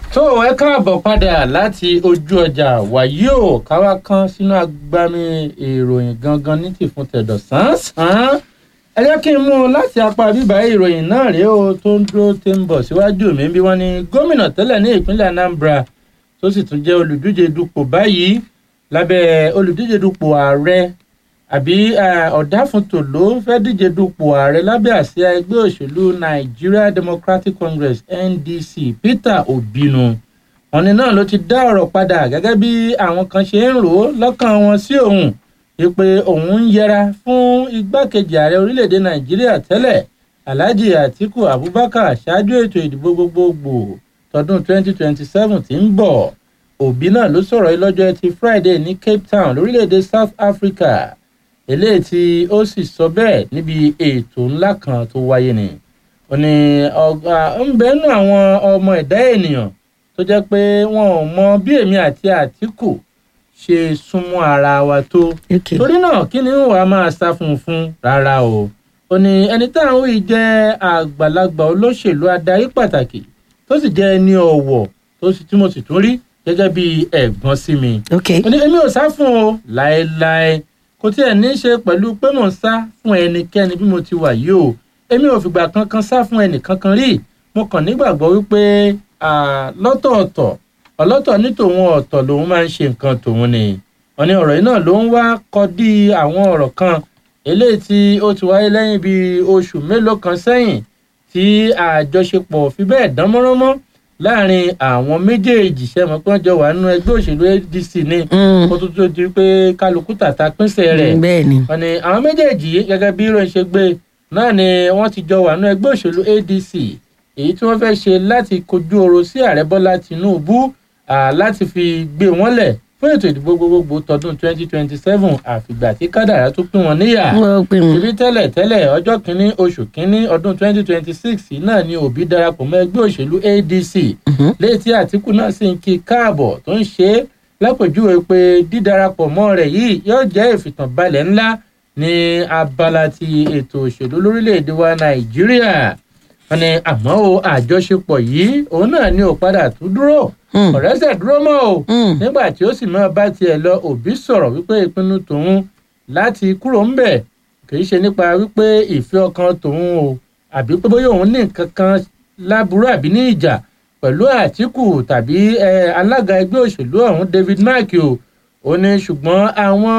tó ẹ káàbọ̀ padà láti ojú ọjà wàyí ò káwá kan sínú agbami ìròyìn gangan ní tìfún tẹ̀dọ̀ sán-sán ẹ jẹ́ kí n mú un láti apá bíbá ìròyìn náà rèé o tó ń dúró tí ń bọ̀ síwájú mi bí wọ́n ní gómìnà tẹ́lẹ̀ ní ìpínlẹ̀ Anambra tó sì tún jẹ́ olùdíje dupò báyìí lábẹ́ olùdíje dupò ààrẹ àbí ọ̀dáfúntò ló fẹ́ díje dupò ààrẹ lábẹ́ àsíá ẹgbẹ́ òṣèlú Nigeria Democratic Congress NDC Peter Obinu ọ̀nì náà ló ti dá ọ̀rọ̀ padà gẹ́gẹ́ bí àwọn kan ṣe ń rò ó lọ́kàn wọn sí òun wípé òun ń yẹra fún igbákejì ààrẹ orílẹ̀-èdè Nàìjíríà tẹ́lẹ̀ Alhaji Atiku Abubakar ṣáájú ètò ìdìbò gbogbogbò tọdún 2027 tí ń bọ̀ Obi náà ló sọ̀rọ̀ yìí lọ́jọ́ ẹtì Friday ní Cape Town lórílẹ̀-èdè South Africa eléyìí tí ó sì sọ bẹ́ẹ̀ níbi ètò ńlá kan tó wáyé ni ó ní ọgbà ń bẹnu àwọn ọmọ ẹ̀dá ènìyàn tó jẹ́ pé wọn ò mọ bí èmi àti Àtíkù ṣe súnmọ́ ara wa tó torí náà kí ni wàá máa sá fún un fún rárá o ó ní ẹni tá à ń wí jẹ́ àgbàlagbà olóṣèlú adarí pàtàkì tó sì jẹ́ ẹni ọ̀wọ̀ tó sì tí mo sì tún rí gẹ́gẹ́ bí ẹ̀gbọ́n sí mi ó ní èmi ò sá fún o láéláé kò tiẹ̀ ní í ṣe pẹ̀lú pé mò ń sá fún ẹnikẹ́ni bí mo ti wà yìí o èmi ò fìgbà kankan sá fún ẹnìkankan rí mo kàn nígbàgbọ́ wípé lọ́tọ̀ọ̀tọ̀ ọlọ́tọ̀ ní tòun ọ̀tọ̀ lòun máa ń ṣe nǹkan tòun ni wọ́n ní ọ̀rọ̀ yìí náà ló ń wá kọdí àwọn ọ̀rọ̀ kan eléyìí tí ó ti wáyé lẹ́yìn bíi oṣù mélòó kan sẹ́yìn tí àjọṣepọ̀ fi bẹ́ẹ̀ dán mọ́rán mọ́ láàrin àwọn méjèèjì sẹ́mọ̀ pé wọ́n jọ wà nínú ẹgbẹ́ òṣèlú ADC ní kó tó tó di pé kálukú tàta pínṣẹ́ rẹ̀ wọ́n ní àwọn méjèèjì gẹ́gẹ́ bí ìròyìn ṣe gbé náà ni wọ́n ti jọ wà nínú ẹgbẹ́ òṣèlú ADC èyí tí wọ́n fẹ́ ṣe láti kojú oro sí ààrẹ Bọ́lá Tinubu láti fi gbé wọn lẹ̀ fún ètò ìdìbò gbogbogbò tọdún 2027 àfìgbà tí kádàrá tó pín wọn níyà ibi tẹ́lẹ̀ tẹ́lẹ̀ ọjọ́ kínní oṣù kínní ọdún 2026 náà ni Obi darapọ̀ mọ́ ẹgbẹ́ òṣèlú ADC léyìí tí Àtíkù náà sì ń kí káàbọ̀ tó ń ṣe é lápèjúwe pé dídarapọ̀ mọ́ rẹ̀ yìí yóò jẹ́ ìfìtànbalẹ̀ ńlá ní abala ti ètò òṣèlú lórílẹ̀‐èdè wa Nàìjíríà wọn ni àmọ́ o àjọṣepọ̀ yìí òun náà ni ò padà tún dúró ọ̀rẹ́sẹ̀ dúró mọ́ o nígbà tí ó sì máa bá tiẹ̀ lọ Òbí sọ̀rọ̀ wípé ìpinnu tòun láti kúrò ńbẹ̀ kìí ṣe nípa wípé ìfẹ́ ọkàn tòun o àbí pé bóyá òun ní nǹkan kan láburú àbí ní ìjà pẹ̀lú Àtíkù tàbí alága ẹgbẹ́ òṣèlú ọ̀hún David Mark o ó ní ṣùgbọ́n àwọn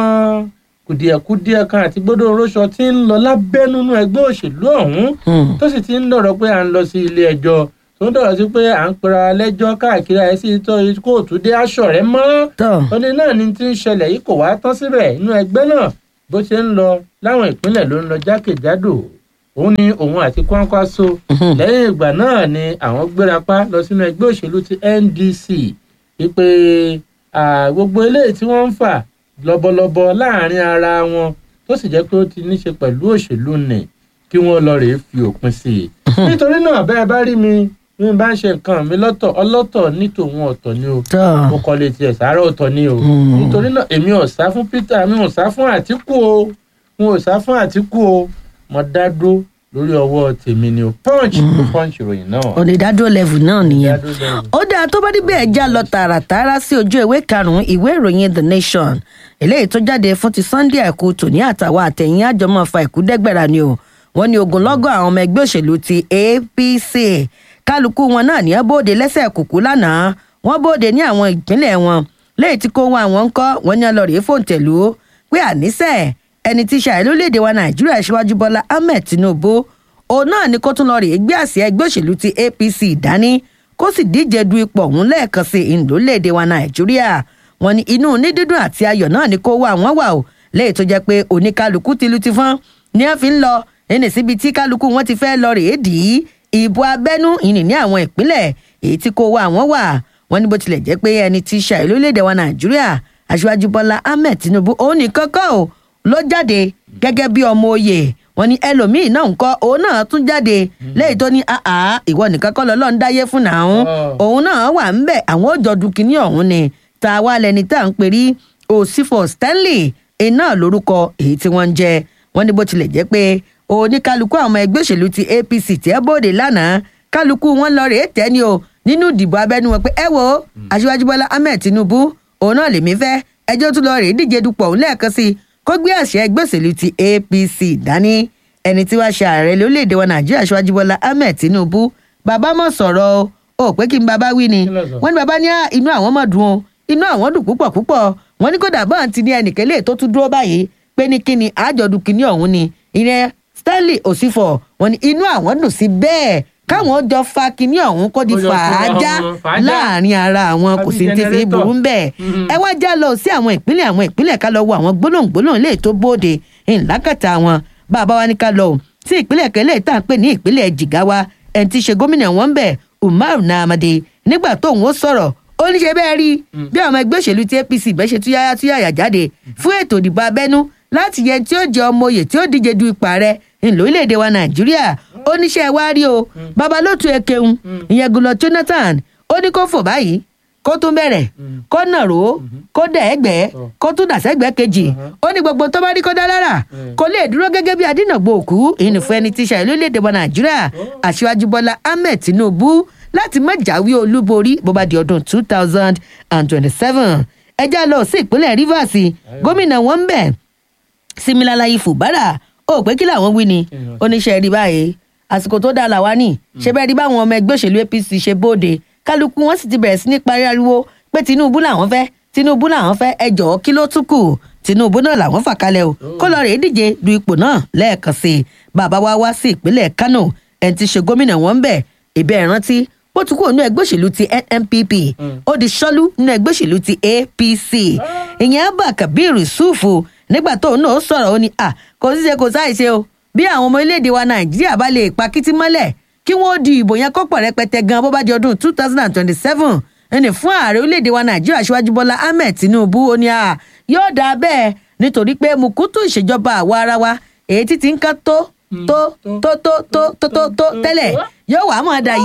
kùdìẹ̀kudiẹ kan àti gbọ́dọ̀ oróṣọ tí ń lọ lábẹ́nú ẹgbẹ́ òṣèlú ọ̀hún tó sì ti ń dọ̀rọ̀ pé à ń lọ sí ilé ẹjọ́ tó ń dọ̀rọ̀ sí pé à ń pera lẹ́jọ́ káàkiri àìsí tó kóòtù dé aṣọ rẹ̀ mọ́ oní náà ni ti ń ṣẹlẹ̀ yìí kò wá tán síbẹ̀ inú ẹgbẹ́ náà bó ṣe ń lọ láwọn ìpínlẹ̀ ló ń lọ jákèjádò òun ni òun àti Kwankwaso lẹ́yìn ìgbà náà ni àwọn gbérapá lọ sínú ẹgbẹ́ òṣèlú ti NDC wípé gbogbo eléyìí tí wọ́n ń fà lọ́bọ̀lọ́bọ̀ láàrin ara wọn tó sì jẹ́ pé ó ti níṣe pẹ̀lú òṣèlú nì kí wọ́n lọ rèé fi òpin sí i. nítorí náà bẹ́ẹ̀ bá rí mi bí n bá ń ṣe nǹkan mi lọ́tọ̀ ọlọ́tọ̀ ní tòun ọ̀tọ̀ ni o mo kọ́ lè tiẹ̀ sàárọ̀ ọ̀tọ̀ ni o nítorí náà èmi ò sá fún Peter mi ò sá fún Àtíkù o mi ò sá fún Àtíkù o mo dá dúró lórí ọwọ́ tèmi ni o punch ló punch ìròyìn náà. onídàádúró level náà nìyẹn ó dáa tó bá níbẹ̀ ẹ̀ já lọ tààràtààrà sí ojú ìwé karùn-ún ìwé ìròyìn The Nation eléyìí tó jáde fún ti Sunday àìkú tòní àtàwọn àtẹ̀yìn àjọmọ́ fa ìkúdẹ́gbẹ̀rà ni o wọ́n ní ogunlọ́gọ̀ àwọn ọmọ ẹgbẹ́ òṣèlú ti APC kálukú wọn náà ní bóde lẹ́sẹ̀ kùkú lánàá wọ́n bóde ní àwọn ìpínlẹ̀ wọn léyìí tí kò wọn àwọn ń kọ́ wọ́n ní ọlọ́rìí fòǹtẹ̀lú pé àníṣe ẹni tí ṣàì lórílẹ̀‐èdè wa Nàìjíríà ṣíwájú Bọ́lá Ahmed Tinubu òun náà ni kó tún lọ rèé gbé àsíá ẹgbẹ́ òṣèlú ti APC dání kó sì díje du ipò ọ̀hún lẹ́ẹ̀kan sí ìlólèdè wa Nàìjíríà wọ́n ní inú nídídùn àti ayọ̀ náà ni kó wà wọ́n wà o léyìí tó jẹ́ pé oníkálukú tìlú ti fọ́n ní wọ́n fi ń lọ ẹni síbi tí kálukú wọn ti fẹ́ lọ rèé dì í ìbò abẹ́nú ìní ní àwọn ìpínlẹ̀ èyí tí kò wá àwọn wà wọ́n ní bó tilẹ̀ jẹ́ pé ẹni tí ṣàì lórílẹ̀‐èdè wa Nàìjíríà aṣíwájú Bọ́lá Ahmed Tinubu òun nìkan kọ́ ò ló jáde gẹ́gẹ́ bí ọmọ oyè wọ́n ní ẹlòmíì náà ń kọ́ òun náà tún jáde lẹ́yìn tó ní àá ìwọ nìkan kọ́ lọ́lọ́ ń dáyé fún náà òun náà wà ń bẹ̀ àwọn òjò dùkìní ọ̀hún ni tá a wá lẹni tá à ń perí Osifo Stanley iná lórúkọ èyí tí wọ́n ń jẹ wọ́n ní bó tilẹ̀ jẹ́ pé oníkálukú àwọn ẹgbẹ́ òṣèlú ti APC tẹ́ bóde lánàá kálukú wọn lọ rèé tẹ́ ni o nínú ìdìbò abẹ́nú wọn pé ẹ wo aṣíwájú bọ́lá ahmed tinubu òun náà lèmi fẹ́ ẹjọ́ tún lọ rèé díje dupò òun lẹ́ẹ̀kan sí i kó gbé àṣẹ ẹgbẹ́ òṣèlú ti apc dání ẹni tí wàá ṣe ààrẹ lórílẹ̀‐èdè wa nàìjíríà aṣíwájú bọ́lá ahmed tinubu bàbá mọ̀ sọ̀rọ̀ o ò pé kí n bàbá wí ni Kí ló sọ? wọ́n ní bàbá ní "Ah, inú àwọn mọ̀ dùn o inú àwọn dùn púpọ̀ púpọ̀ wọ́n ní kódà bọ́ọ̀ ti ní ẹnìkan lè tó tún dúró báyìí pé ní kíni àjọ̀dún kìíní ọ̀hún ni ìyẹn stanley osifo wọ́n ní inú àwọn dùn sí bẹ́ẹ̀ káwọn jọ fa kíní ọ̀hún kó di Kó jọ fún fàájà àwọn fàájà. láàrin ara àwọn kò Àbí sí ti fi generator. burú bẹ́ẹ̀ Mhm. ẹ wá já lọ sí àwọn ìpínlẹ̀ àwọn ìpínlẹ̀ ká lọ wo àwọn gbólóhùngbólóhùn lè tó bóde ńlákàtà wọn bàbá wa ní ká lọ o sí ìpínlẹ̀ kẹlẹ́ tá à ń pè ní ìpínlẹ̀ jìgáwá ẹni tí í ṣe gómìnà wọn ń bẹ̀ umar namade nígbà tóun ó sọ̀rọ̀ ó ní ṣe bẹ́ẹ̀ rí bí àwọn ẹgbẹ́ òṣèlú ti apc bẹ́ẹ̀ ṣe túyáyá túyáyà jáde fún ètò ìdìbò abẹ́nú láti yẹ tí ó jẹ ọmọ oyè tí ó díje du ipò ààrẹ ńlórílẹ̀‐èdè wa nàìjíríà ó níṣẹ́ wá rí o babalótu ekeun ìyẹn gulọ jonathan ó ní kó fò báyìí kó tún bẹ̀rẹ̀ kó nàró kó dẹ̀ ẹgbẹ́ kó tún dàsẹ́gbẹ́ kejì ó ní gbogbo tó bá rí kó dá lára kó lè dúró gẹ́gẹ́ bí adínàgbò òkú ìnìfún ẹni tí ṣàyẹ̀ lórílẹ̀‐èdè wa nàìjíríà aṣíwájú bọ́lá ahmed tinubu láti má jáwé olúborí bó bá di ọdún two thousand and twenty-seven ẹjá lọ sí ìpínlẹ̀ rivers gómìnà wọn ń bẹ̀ similalayi fubara ó pé kí làwọn wí ni oníṣẹ́ rí báyìí àsìkò tó dáa làwa ní ṣe bẹ́ẹ̀ rí báwọn ọmọ ẹgbẹ́ òṣèlú apc ṣe bóde kálukú wọn sì ti bẹ̀rẹ̀ sí ní parí ariwo pé tinubu làwọn fẹ́ tinubu làwọn fẹ́ ẹ jọ̀ọ́ kí ló tún kù tinubu náà làwọn fà kalẹ̀ o kó lọ rèé díje du ipò náà lẹ́ẹ̀kan sí i bàbá wa wá sí ìpínlẹ̀ kano ẹni tí ṣe gómìnà wọn ń bẹ̀ ìbẹ́ ìrántí bó tún kúrò nínú ẹgbẹ́ òṣèlú ti nnpp ó di ṣọ́lú nínú ẹgbẹ́ òṣèlú ti apc ìyẹn abba kabir yusufu nígbà tóun náà sọ̀rọ̀ ó ní à kò sí ṣe kò sáì ṣe o bí àwọn ọmọ orílẹ̀-èdè wa nàìjíríà bá lè pa kítí mọ́lẹ̀ kí wọ́n di ìbò yẹn kọ́pọ̀ rẹpẹtẹ gan bó bá di ọdún two thousand and twenty-seven ẹni fún ààrẹ orílẹ̀-èdè wa nàìjíríà aṣíwájú bọ́lá ahmed tinubu ó ní à yóò dáa bẹ́ẹ̀ nítorí pé mùkútù ìṣèjọba àwa ara wa èyí títí ń ká tó tó tó tó tó tó tó tó tẹ́lẹ̀ yóò wá mọ̀ dà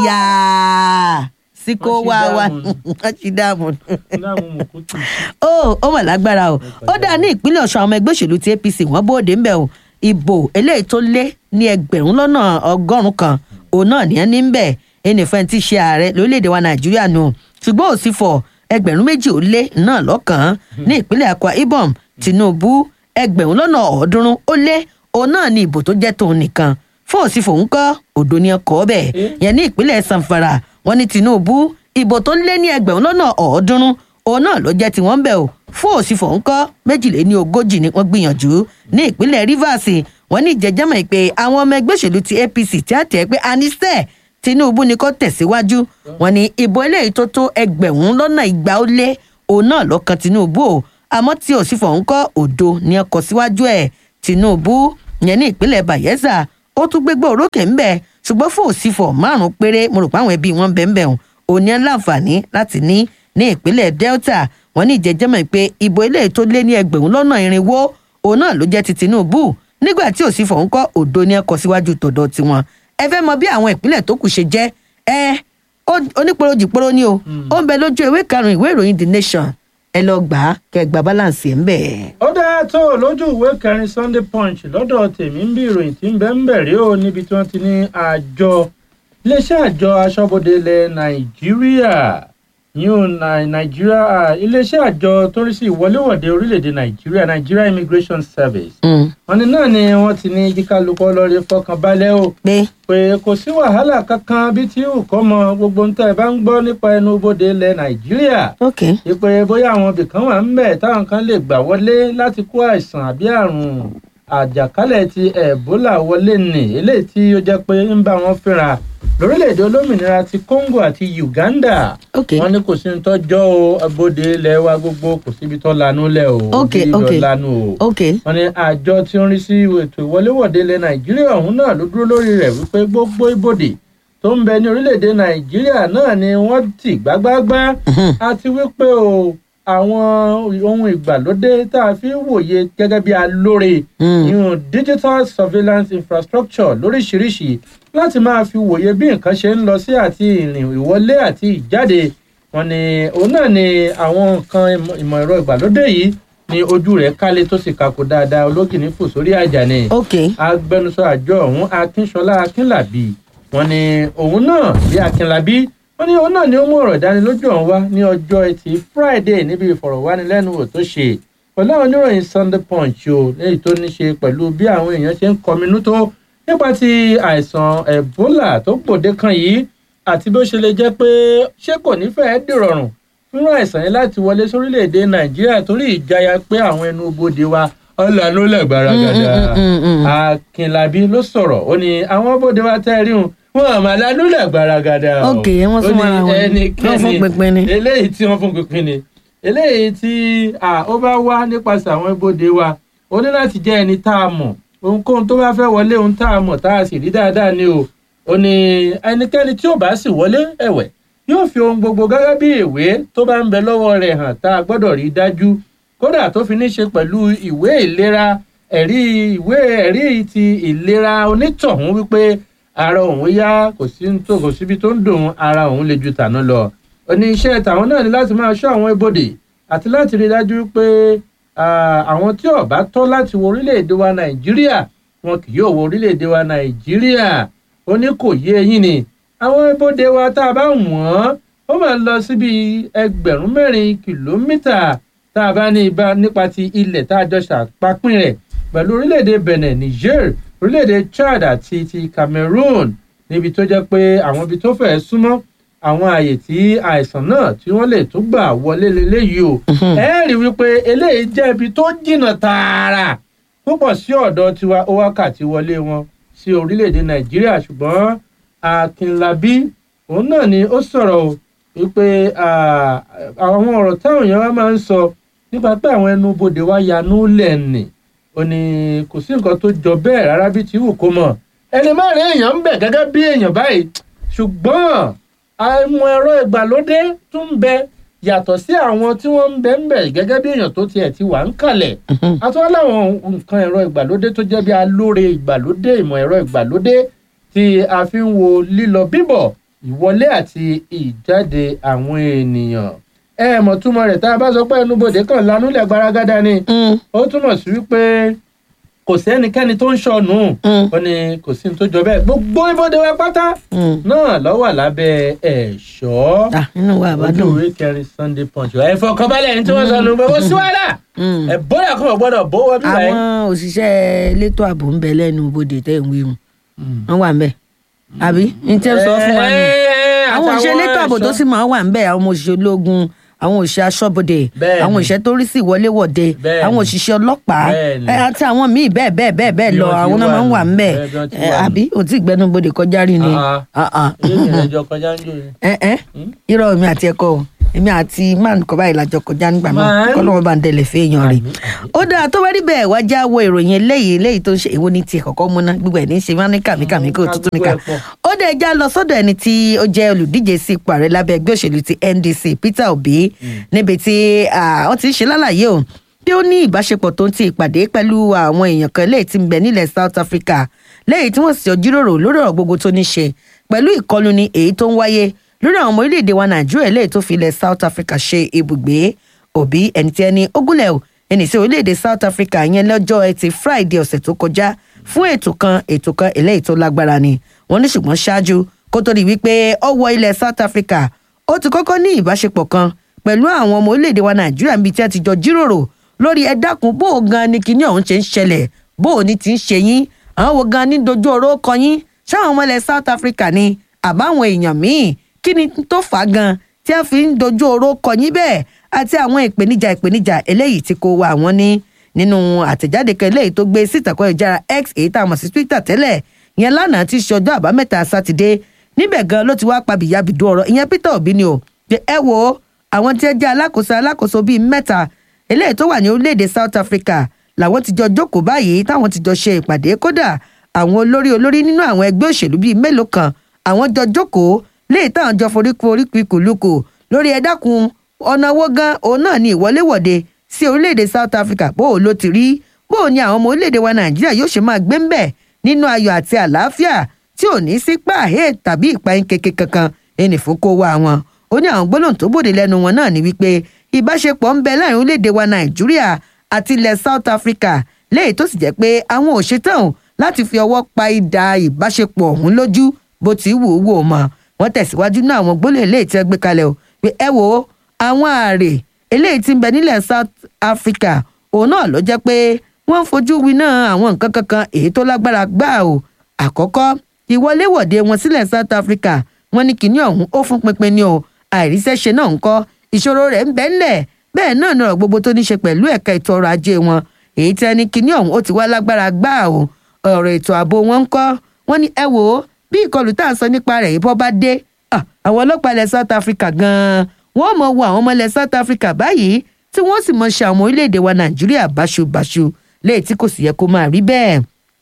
yáa sí kó wá wá wọ́n ti dáàmú láwọn mọ̀kútù. ó ó mà lágbára o ó dá ní ìpínlẹ̀ ọ̀ṣun àwọn ọmọ ẹgbẹ́ òṣèlú ti apc wọ́n bóde ń bẹ̀ o ìbò eléyìí tó lé ní ẹgbẹ̀rún lọ́nà ọgọ́rùn-ún kan òun náà ní ẹni ń bẹ̀ ẹnìfẹ́ ti ṣe ààrẹ lórílẹ̀‐èdè wa nàìjíríà nù ṣùgbọ́n òsì fọ ẹgbẹ̀rún méjì ó lé náà lọ́kàn ní ìpínlẹ̀ akwa ibom tinubu ẹgbẹ̀rún lọ́nà ọ̀ọ́dúnrún ó lé òun náà ní ìbò tó jẹ́ tòun nìkan fún òsì fòun kọ́ òdo ni ọkọ̀ ọbẹ̀ yẹn ní ìpínlẹ̀ sanfara wọn ní tinubu ìbò tó lé ní ẹgbẹ̀rún lọ́nà ọ̀ọ́dúnrún òun náà ló jẹ́ tiwọn bẹ̀ o fún òsínfò ńkọ́ méjìléní ogójì ni wọ́n gbìyànjú ní ìpínlẹ̀ rivers wọ́n ní ìjẹ́jẹ́mọ̀ pé àwọn ọmọ ẹgbẹ́ òṣèlú ti apc tí a tẹ̀ pé anisẹ tinubu ni kò tẹ̀síwájú wọ́n ní ìbò eléyìí tó tó ẹgbẹ̀rún lọ́nà ìgbà ó lé òun náà lọ́kàn tinubu o àmọ́ tí òsínfò ńkọ́ òdo ni ẹ kọ síwájú ẹ̀ tinubu yẹn ní ìpínlẹ̀ bayelsa ó tún gbégbá òrókè ńbẹ ṣùgbọ́n fún òsínfò márùn-ún péré mo rò pé àwọn ẹbí wọn bẹ́ẹ̀ bẹ́ẹ̀ òní ẹ̀ láǹfààní láti ní ní ìpínlẹ̀ delta wọn ní ìjẹjẹmọ pé ìbò eléyìí tó lé ní ẹgbẹ̀rún lọ́nà irinwó òun náà ló jẹ́ ti tinubu nígbà tí òsì fọ̀hún kọ́ òdo ní ẹkọ síwájú tọ̀dọ̀ tiwọn ẹ fẹ́ mọ bí àwọn ìpínlẹ̀ tó kù ṣe jẹ́ ẹ oníporojìporo ni o ó ń bẹ lójú ewé karùn-ún ìwé ìròyìn the nation ẹ lọ gbà á kẹ gbà balance ẹ ń bẹ. ó dáa tó lójú ìwé kẹrin sunday punch lọ́dọ̀ tèmi ń bí ìròyìn tí ń bẹ́ ń bẹ̀ rí o níbi tí wọ́n ti ní àjọ iléeṣẹ́ àjọ aṣọ́bodè ilẹ̀ nàìjíríà yóò nàìjíríà iléeṣẹ́ àjọ tó rí sí ìwọléwọ̀de orílẹ̀-èdè nàìjíríà nigeria immigration service wọn ní náà ni wọ́n ti ní kíkálukọ́ lọ́ọ́rẹ́ fọkànbalẹ̀ o pé pé kò sí wàhálà kankan bí tí ò kọ́ mọ gbogbo ń tẹ́ ẹ bá ń gbọ́ nípa ẹnu bodè ilẹ̀ nàìjíríà ok ìpè bóyá àwọn ibìkan wà ń bẹ̀ táwọn kan lè gbà wọlé láti kó àìsàn àbí àrùn àjàkálẹ̀ ti ebola wọlé nì eléyìí tí ó jẹ́ pé ń bá wọn fínra lórílẹ̀‐èdè olómìnira ti congo àti uganda ok wọn ní kò sí ní tọ́jọ́ o abóde ilẹ̀ wa gbogbo kò síbi tó lanú lẹ̀ o Ok, bí ok. lọ lanu o ok wọn ní àjọ tí ó ń rí sí ètò ìwọléwọ̀de ilẹ̀ nàìjíríà ọ̀hún náà ló dúró lórí rẹ̀ wípé gbogbo ibodè tó ń bẹ ní orílẹ̀-èdè nàìjíríà náà ni wọ́n tì gbágbáágbá àti wípé o àwọn ohun ìgbàlódé tá a fi ń wòye gẹ́gẹ́ bí alóore Mm. ìhun digital surveillance infrastructure lóríṣiríṣi láti máa fi wòye bí nǹkan ṣe ń lọ sí àti ìrìn ìwọlé àti ìjáde wọn ni òun náà ni àwọn nǹkan ìmọ̀- ìmọ̀ ẹ̀rọ ìgbàlódé yìí ni ojú rẹ̀ kálé tó sì kakò dáadáa ológìní fò sórí àjà ni ok agbẹnusọ àjọ ọhún akínṣọlá akínlàbí wọn ni òun náà bí akínlàbí wọ́n ní òun náà ni ó mú ọ̀rọ̀ ìdánilójú ọ̀hún wá ní ọjọ́ ẹtì friday níbi ìfọ̀rọ̀wánilẹ́nuwò tó ṣe pẹ̀lú àwọn oníròyìn sunday punch o léyìí tó ní ṣe pẹ̀lú bí àwọn èèyàn ṣe ń kọminú tó nípa ti àìsàn ebola tó gbòde kan yìí àti bí ó ṣe lè jẹ́ pé ṣé kò ní fẹ́ẹ́ dìrọ̀rùn fún àìsàn yẹn láti wọlé sórílẹ̀‐èdè nàìjíríà torí ìjayà pé àwọn ẹnu bodè wa ọ̀làánú lẹ́gbàrá gàdá akínlábí ló sọ̀rọ̀ ó ní àwọn bodè wa tẹ́ rí wọn wọn àmà lánú lẹ́gbàrá gàdá o ok wọn sún mọ́ra wọn wọn fún pínpín ni. eléyìí tí wọ́n fún pínpín ni eléyìí tí ó bá wá nípasẹ̀ àwọn ibodè wa ó ní láti jẹ́ ẹni tá a mọ̀ ohunkóhun tó bá fẹ́ wọlé ohun tá a mọ̀ tá a sì rí dáadáa ni o ó ní ẹnikẹ́ni tí ò bá sì wọlé ẹ̀wẹ̀ yóò fi ohun gbogbo gẹ́gẹ́ bí ìwé tó bá ń bẹ lọ́wọ́ rẹ̀ hàn tá a gbọ́dọ̀ rí dájú kódà tó fi ní ṣe pẹ̀lú ìwé ìlera ẹ̀rí ìwé ẹ̀rí ti ìlera onítọ̀hún wípé ara òun yá kò sí tó kò síbi tó ń dùn ara òun lè ju tàná lọ ó ní iṣẹ́ tàwọn náà ní láti máa ṣọ́ àwọn ibodè àti láti rí dájú pé àwọn tí ó bá tọ́ láti wọ orílẹ̀-èdè wa nàìjíríà wọn kì yóò wọ orílẹ̀-èdè wa nàìjíríà ó ní kò yé eyín ni àwọn ibodè wa tá a bá wọ̀n ó máa lọ síbi ẹgbẹ̀rún mẹ́rin kìlómítà tá a bá ní ibà nípa ti ilẹ̀ tá a jọ ṣàpapín rẹ̀ pẹ̀lú orílẹ̀-èdè benin niger orílẹ̀-èdè chad àti ti cameroon níbi tó jẹ́ pé àwọn ibi tó fẹ́ súnmọ́ àwọn àyè tí àìsàn náà tí wọ́n lè tún gbà wọlé leléyìí o ẹ rí wípé eléyìí jẹ́ ibi tó jìnnà tààrà púpọ̀ sí ọ̀dọ̀ tiwa ó wákàtí wọlé wọn sí orílẹ̀-èdè nàìjíríà ṣùgbọ́n akínlábí òun náà ni ó sọ̀rọ̀ o wípé àwọn ọ̀rọ̀ táwọn èèyàn wa máa ń sọ nípa pé àwọn ẹnu bodè wa yanú lẹ́ẹ̀nì ó ní kò sí nǹkan tó jọ bẹ́ẹ̀ rárá bí ti wù kó mọ̀ ẹni má rí èèyàn ń bẹ̀ gẹ́gẹ́ bí èèyàn báyìí ṣùgbọ́n àwọn ẹ̀rọ ìgbàlódé tún ń bẹ yàtọ̀ sí àwọn tí wọ́n ń bẹ ń bẹ̀ gẹ́gẹ́ bí èèyàn tó tiẹ̀ ti wà ń kalẹ̀ àtúwọ́n láwọn nǹkan ẹ̀rọ ìgbàlódé tó jẹ́ bí alóore ìgbàlódé ìmọ̀ ẹ̀rọ ìgbàlódé tí a fi ń wo lílọ bíbọ̀ ìwọlé àti ìjáde àwọn ènìyàn ẹ mọ̀ túmọ̀ rẹ̀ tá a bá sọ pé ẹnubodè kan lanúlẹ̀ gbaragada ni ó túmọ̀ sí wípé kò sí ẹnikẹ́ni tó ń ṣọ̀nù ó ní kò sí ní tó jọ bẹ́ẹ̀ gbogbo ibodè wa pátá náà ló wà lábẹ́ ẹ̀ṣọ́ inú wa àbádùn ojú ìwé kẹrin sunday punch ẹ fọkànbalẹ̀ ní tí wọ́n sọ nù gbogbo sí wàhálà ẹ bóyá kọ́ ọ̀ gbọ́dọ̀ bó wọ́n bí báyìí. àwọn òṣìṣẹ́ elétò ààbò ń bẹ lẹ́nu bodè tẹ́ ń wí mu wọ́n wà ń bẹ̀ àbí n tẹ́ sọ fún wa nù àwọn òṣìṣẹ́ elétò ààbò tó sì máa wà ń bẹ̀ àwọn òṣìṣẹ́ ológun àwọn òṣìṣẹ́ aṣọ́bodè àwọn òṣìṣẹ́ tó rí sí ìwọléwọ̀de àwọn òṣìṣẹ́ ọlọ́pàá àti àwọn míì bẹ́ẹ̀ bẹ́ẹ̀ bẹ́ẹ̀ bẹ́ẹ̀ lọ àwọn náà máa ń wà ń bẹ̀ àbí ò tí gbẹnubodè kọjá rí ni. irọ́ mi àti ẹ̀kọ́ èmi àti man kọ́ báyìí lájọ kọjá nígbà náà kọ́ lọ́wọ́ bá ń tẹ̀lé fẹ́yàn rẹ̀ ó dáa tó bá rí bẹ́ẹ̀ wá já wo ìròyìn eléyìí eléyìí tó ń ṣe èwo ní tiẹ̀ kọ́kọ́ múná gbogbo ẹ̀ ní ṣe máa ní kàmíkàmí kó tuntun níkà ó dẹ̀ já lọ sọ́dọ̀ ẹni tí ó jẹ́ olùdíje sí ipò ààrẹ lábẹ́ ẹgbẹ́ òṣèlú ti ndc peter obi níbi tí wọ́n ti ń ṣe lálàyé o bí ó ní ìbáṣepọ̀ tó ń ti ìpàdé pẹ̀lú àwọn èèyàn kan léyìí tí ń bẹ nílẹ̀ south africa léyìí tí wọ́n sì jíròrò lórí ọ̀rọ̀ gbogbo tó ní ṣe pẹ̀lú ìkọlù ni èyí tó ń wáyé lórí àwọn ọmọ orílẹ̀-èdè wa nàìjíríà léyìí tó fi ilẹ̀ south africa ṣe ibùgbé òbí ẹni tí ẹni ogúnlẹ̀ o ẹni sí orílẹ̀-èdè south africa yẹn lọ́jọ́ ẹtì friday ọ̀sẹ̀ tó kọjá fún ètò kan ètò kan eléyìí tó lágbára ni wọ́n ní ṣùgbọ́n ṣáájú kó tó di wípé ó wọ ilẹ̀ south africa ó ti kọ́kọ́ ní ìbáṣepọ̀ kan pẹ̀lú àwọn ọmọ orílẹ̀-èdè wa nàìjíríà níbi tí a ti jọ jíròrò lórí ẹ dákun bó o gan ni kinní ọ̀hún ṣe ń ṣẹlẹ̀ bó o ní ti ń ṣe yín àwọn wo gan ní dojú ọ̀rọ̀ kọ yín ṣáwọn ọmọ ilẹ̀ south africa ni àbáwọn èèyàn míì kí ni tó fà á gan tí a fi ń dojú ọ̀rọ̀ kọ yín bẹ́ẹ̀ àti àwọn ìpèníjà ìpèníjà eléyìí tí kò wá àwọn ní nínú àtẹ̀jáde kan eléyìí tó gbé sí ìtàkùn ìjára x èyí tá a mọ̀ sí twitter tẹ́lẹ̀ yẹn lánàá ti ṣe ọjọ́ àbámẹ́ta sátidé níbẹ̀ gan ló ti wá pa bìyàbìdú ọ̀rọ̀ ìyẹn peter obi ni o pé ẹ wo àwọn tí ẹ jẹ́ alákòóso alákòóso bíi mẹ́ta eléyìí tó wà ní orílẹ̀-èdè south africa làwọn ti jọ jókòó báyìí táwọn ti jọ ṣe ìpàdé kódà àwọn olórí olórí nínú àwọn ẹgbẹ́ òṣèlú bíi mélòó kan àwọn jọ jókòó léyìí táwọn jọ foríko oríko ìkòlùkò lórí ẹ dákun ọ̀nà owó gan òun náà ní ìwọléwọ̀de sí orílẹ̀-èdè south africa bó o ló ti rí bó o ní àwọn ọmọ orílẹ̀-èdè wa nàìjíríà yóò ṣe máa gbé ń bẹ̀ nínú ayọ̀ àti àlàáfíà tí ò ní sí pàhé tàbí ìpayín keke kankan ẹnì fún kó wá wọn ó ní àwọn gbólóhùn tó bòde lẹ́nu wọn náà ní wípé ìbáṣepọ̀ ń bẹ láàrin orílẹ̀-èdè wa nàìjíríà àti ilẹ̀ south africa léyìí tó sì jẹ́ pé àwọn ò ṣetán láti fi ọwọ́ pa idà ìbáṣepọ̀ ọ̀hún lójú bó ti wù ú wò mọ́ wọ́n tẹ̀síwájú náà àwọn gbólóhùn eléyìí tí wọ́n gbé kalẹ̀ o pé ẹ wo àwọn ààrẹ eléyìí tí ń bẹ nílẹ̀ south africa òun náà ló jẹ́ pé wọ́n ń fojú winá àwọn nǹkan kankan èyí tó lágbára gbà o àkọ́kọ́ ìwọléwọ̀de wọn sílẹ̀ south africa wọ́n ní kinní ọ̀hún ó fún pinpin ni o àìríṣẹ́ṣe náà ń kọ́ ìṣòro rẹ̀ ń bẹ ńlẹ̀ bẹ́ẹ̀ náà ní ọ̀rọ̀ gbogbo tó ní ṣe pẹ̀lú ẹ̀ka ètò ọrọ̀ ajé wọn èyí tí ẹni kinní ọ̀hún ó ti wá lágbára gbà o ọ̀rọ̀ ètò ààbò wọn ń kọ́ wọ́n ní ẹ wò ó bí ìkọlù tá à ń sọ nípa rẹ̀ yìí bọ́ bá dé àwọn ọlọ́pàá ilẹ̀ south africa gan-an wọ́n mọ̀ wo àwọn ọmọ ilẹ̀ south africa báyìí tí wọ́n sì mọ̀ ṣe àwọn orílẹ̀-èdè wa nàìjíríà báṣubàṣu léyìí tí kò sì yẹ kó máa rí bẹ́ẹ̀.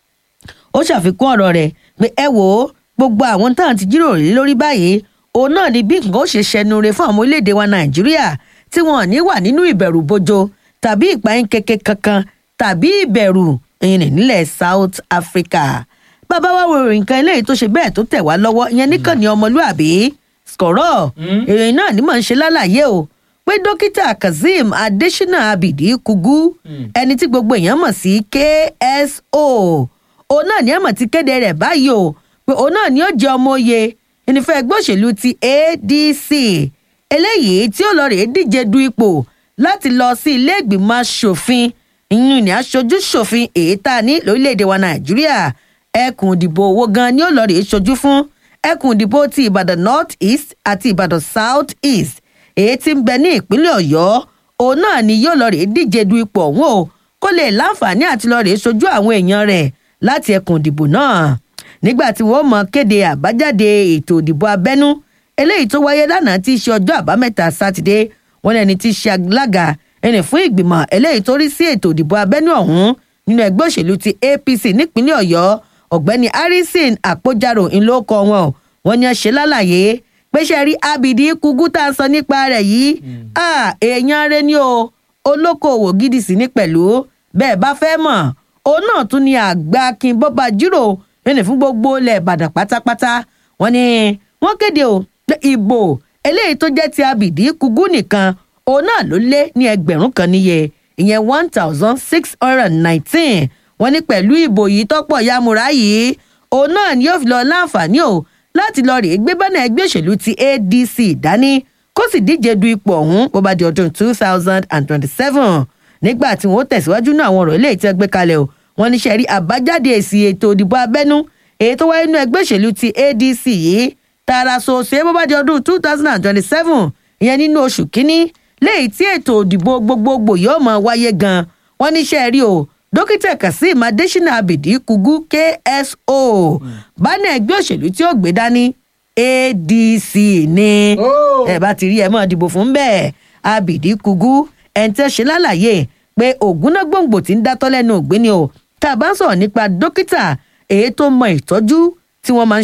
ó ṣàfikún ọ̀rọ̀ rẹ̀ pé ẹ wò ó gbogbo àwọn tá à ń ti jíròrò lé lórí báyìí òun náà ni bí nǹkan ó ṣe ṣẹnure fún àwọn orílẹ̀-èdè wa nàìjíríà tí wọn ò ní wà nínú ìbẹ̀rù bojo tàbí ìpayín keke kankan tàbí ìbẹ̀rù ìyẹn nílẹ̀ south africa bàbá wa wo ìròyìn kan eléyìí tó ṣe bẹ́ẹ̀ tó tẹ̀ wá lọ́wọ́ ìyẹn níkànnì ọmọlúàbí skọ̀rọ̀ ìròyìn náà ní mọ̀ ń ṣe lálàyé o pé dókítà kazeem adesina abidi kugu ẹni tí gbogbo èèyàn mọ̀ sí kso òun náà ní àmọ̀ ti kéde rẹ̀ báyìí o pé òun náà ní ó jẹ́ ọmọ oyè ìnífẹ́ ẹgbẹ́ òṣèlú ti adc eléyìí tí ó lọ rèé díje du ipò láti lọ sí ilé ìgbìmọ̀ asòfin ìyún ní aṣojú ṣòfin èyí tá a ní lórílẹ̀‐èdè wa nàìjíríà ẹkùn ìdìbò owó gan ni ó lọ rèé ṣojú fún ẹkùn ìdìbò ti ìbàdàn north east àti ìbàdàn south east èyí tí ń bẹ ní ìpínlẹ̀ ọ̀yọ́ òun náà ni yóò lọ rèé díje du ipò ọ̀hún o kó lè láǹfààní àti lọ rèé ṣojú àwọn èèyàn rẹ̀ láti ẹkùn ìdìbò náà nígbà tí wọ́n mọ kéde àbájáde ètò ìdìbò abẹ́nú eléyìí tó wáyé lánàá tí í ṣe ọjọ́ àbámẹ́ta sátidé wọn lẹni tí í ṣe alága ẹni fún ìgbìmọ̀ eléyìí tó rí sí ètò ìdìbò abẹ́nú ọ̀hún nínú ẹgbẹ́ òṣèlú ti apc nípínlẹ̀ ọ̀yọ́ ọ̀gbẹ́ni harrison àpòjárò ńlọkọ wọn wọn ni ẹ ṣe lálàyé pé ṣe rí abidi kugu tá a sọ nípa rẹ̀ yìí èèyàn rẹ ni o olókoòwò gidi sí ní pẹ̀lú bẹ́ẹ̀ bá fẹ́ mọ̀ òun náà tún ni àgbà kin bọ́ba jírò ẹni fún gbogbo ilẹ̀ ìbàdàn pátápátá wọn ni wọ́n kéde o pé ìbò eléyìí tó jẹ́ ti abidi kugu nìkan òun náà ló lé ní ẹgbẹ̀rún kan níye ìyẹn one thousand six hundred and nineteen wọ́n ní pẹ̀lú ìbò yìí tọ́pọ̀ yamura yìí òun náà ni yóò fi lọ láǹfààní o láti lọ rèé gbé bánà ẹgbẹ́ òṣèlú ti adc dání kó sì díje du ipò ọ̀hún bó bá di ọdún two thousand and twenty-seven nígbà tí wọ́n tẹ̀síwájú náà àwọn ọ̀rọ̀ eléyìí tí wọ́n gbé kalẹ̀ o wọ́n ní sẹ́rí àbájáde èsì ètò ìdìbò abẹ́nú èyí tó wáyé nínú ẹgbẹ́ òṣèlú ti adc yìí tààrà sòsè bó bá di ọdún two thousand and twenty-seven ìyẹn nínú oṣù kínní léyìí tí ètò òdìbò gbogbogbò yóò máa wáyé gan wọ́n ní sẹ́rí o dókítà kazeem adesina abidi kugu kso bánà ẹgbẹ́ òṣèlú tí ó gbé dání adc ni ẹ bá ti rí ẹ mọ́ dìbò fún bẹ́ẹ̀ abidi kugu ẹni tẹ́ ṣe lálàyé pé ògúnná gbòǹgbò tí ń dátọ́ lẹ́nu ògbéni o tá a bá ń sọ̀rọ̀ nípa dókítà èyí tó mọ ìtọ́jú tí wọ́n máa ń